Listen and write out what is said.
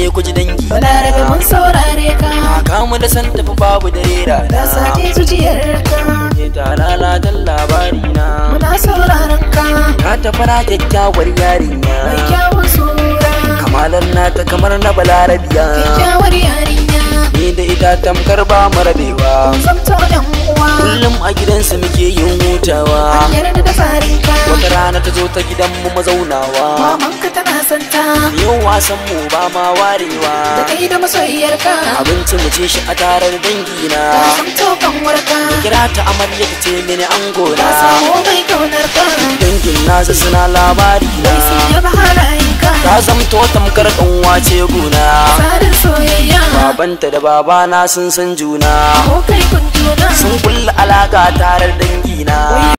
ne ku ji dangi balarabe mun saurare ka kamu da san tafi babu da rera da sake zuciyar ka ne ta lalatan labari na muna sauraron ka ka ta fara kyakkyawar yarinya mai kyawun sura kamalar nata kamar na balarabiya kyakkyawar yarinya ni da ita tamkar ba mu rabewa kun zamto yan uwa kullum a gidansu muke yin hutawa yarda da tsarin ka wata rana ta zo ta gidan mu mazaunawa mamanka tana santa yau wasan mu ba ma warewa da kai da masoyiyar ka abinci mu ci shi a tarar dangina ka zamto kanwar ka kira ta amarya ta ce mini an ka gona samu mai kaunar ka dangin nasa suna labari na mai sun yaba halayen ka ta zamto tamkar kanwa ce guna tsarin soyayya babanta da babana sun san juna ko kai kun juna sun kulla alaka tarar dangina